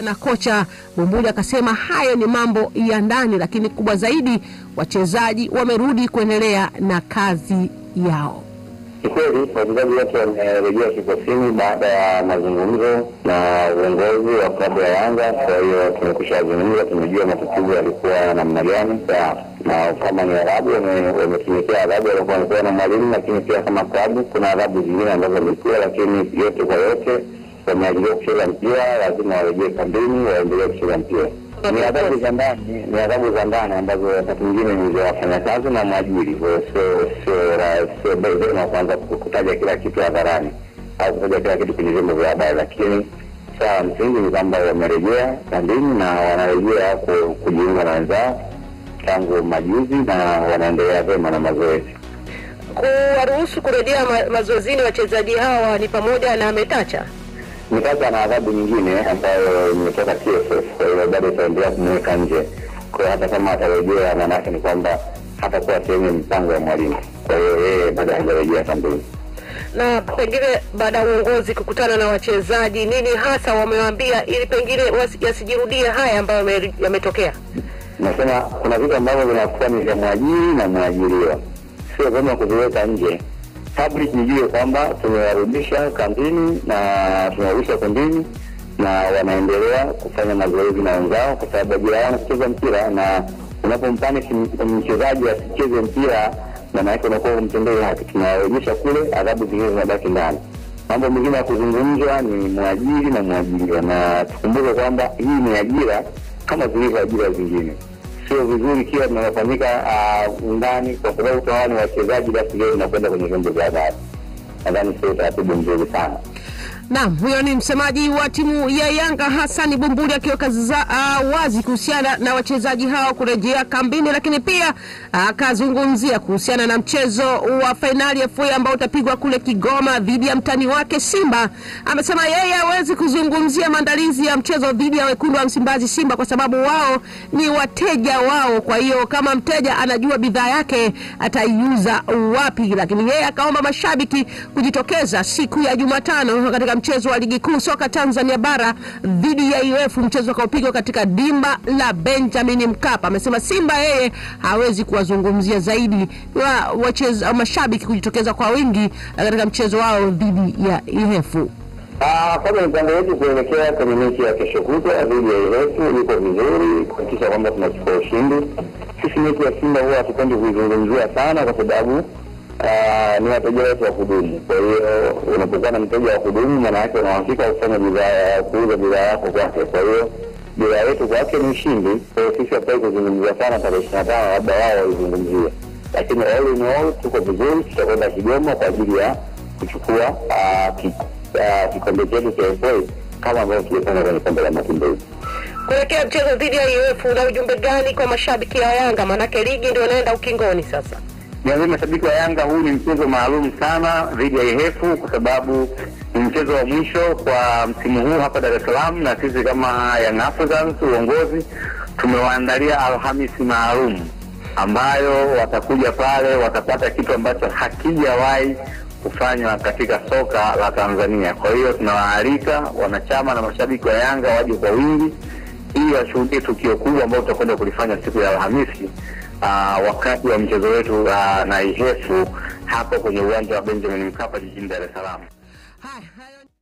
na kocha Bumbuli akasema hayo ni mambo ya ndani, lakini kubwa zaidi wachezaji wamerudi kuendelea na kazi yao. Ni kweli wachezaji wote wamerejea kikosini baada ya mazungumzo na uongozi wa klabu ya Yanga. Kwa hiyo tumekwisha zungumza, tumejua matatizo yalikuwa namna gani, na kama ni adhabu wametumikia adhabu walikuwa wamepewa na mwalimu, lakini pia kama klabu kuna adhabu zingine ambazo wamekuwa, lakini yote kwa yote wameajiriwa kucheza mpira, lazima warejee kambini, waendelee kucheza mpira. Ni adhabu za ndani, ni adhabu za ndani ambazo wakati mwingine ni za wafanyakazi na mwajiri. Kwa hiyo sio sio sio vyema kwanza kutaja kila kitu hadharani au kutaja kila kitu kwenye vyombo vya habari, lakini sawa, msingi ni kwamba wamerejea kambini na wanarejea kujiunga na wenzao tangu majuzi na wanaendelea vyema na mazoezi. Kuwaruhusu kurejea ma mazoezini wachezaji hawa ni pamoja na Metacha Mtaka na adhabu nyingine ambayo imetoka TFF, kwa hiyo bado itaendelea kumweka nje. Kwa hiyo hata kama atarejea, maanake ni kwamba hatakuwa sehemu ya mipango ya mwalimu. Kwa hiyo yeye bado hajarejea kambini. na pengine baada ya uongozi kukutana na wachezaji, nini hasa wamewaambia ili pengine yasijirudie haya ambayo yametokea? Nasema kuna vitu ambavyo vinakuwa ni vya mwajiri na mwajiriwa, sio vyema kuviweka nje public nijue kwamba tumewarudisha kambini na tumewarudisha kundini na wanaendelea kufanya mazoezi na wenzao, kwa sababu ajira yao kucheza mpira, na unapompanish mchezaji asicheze mpira, maana yake unakuwa umtendei haki. Tunawarudisha kule, adhabu zingine zinabaki ndani. Mambo mengine ya kuzungumzwa ni mwajiri na mwajiriwa, na tukumbuke kwamba hii ni ajira kama zilivyo ajira zingine sio vizuri kila linalofanyika ndani, kwa sababu hawa ni wachezaji, basi leo inakwenda kwenye vyombo vya habari. Nadhani sio utaratibu mzuri sana. Naam, huyo ni msemaji wa timu ya Yanga Hassan Bumbuli akiweka uh, wazi kuhusiana na wachezaji hao kurejea kambini, lakini pia akazungumzia uh, kuhusiana na mchezo wa fainali ya FA ambao utapigwa kule Kigoma dhidi ya mtani wake Simba. Amesema yeye hawezi kuzungumzia maandalizi ya mchezo dhidi ya wekundu wa Msimbazi Simba kwa sababu wao ni wateja wao, kwa hiyo kama mteja anajua bidhaa yake ataiuza wapi, lakini yeye akaomba mashabiki kujitokeza siku ya Jumatano katika mchezo wa ligi kuu soka Tanzania bara dhidi ya UF, mchezo ukaopigwa katika dimba la Benjamin Mkapa. Amesema Simba yeye hawezi kuwazungumzia zaidi wa wacheza mashabiki kujitokeza kwa wingi katika mchezo wao dhidi ya UF. Kwanza mipango yetu kuelekea kwenye mechi ya kesho kutwa dhidi ya UF iko vizuri, kuhakikisha kwamba tunachukua ushindi. Sisi mechi ya Simba huwa hatupendi kuizungumzia sana kwa sababu Uh, ni wateja wetu wa kudumu. Kwa hiyo unapokuwa na mteja wa kudumu, maana yake unahakika kufanya bidhaa kuuza bidhaa yako kwake. Kwa hiyo bidhaa yetu kwake ni ushindi. Kwa hiyo sisi hatutaki kuzungumzia sana tarehe ishirini na tano, labda wao waizungumzie, lakini all in all tuko vizuri. Tutakwenda Kigoma kwa ajili ya kuchukua kikombe chetu cha FA kama ambavyo tulifanya kwenye kombe la Mapinduzi. Kuelekea mchezo dhidi ya UF, una ujumbe gani kwa mashabiki ya Yanga? Maanake ligi ndio inaenda ukingoni sasa. Niambie mashabiki wa Yanga, huu ni mchezo maalum sana dhidi ya Ihefu kwa sababu ni mchezo wa mwisho kwa msimu huu hapa Dar es Salaam, na sisi kama Young Africans uongozi tumewaandalia Alhamisi maalum ambayo watakuja pale, watapata kitu ambacho hakijawahi kufanywa katika soka la Tanzania. Kwa hiyo tunawaalika wanachama na mashabiki wa Yanga waje kwa wingi ili washuhudie tukio kubwa ambalo tutakwenda kulifanya siku ya Alhamisi. Uh, wakati wa mchezo wetu uh, na Ihefu hapo kwenye uwanja wa Benjamin Mkapa jijini Dar es Salaam.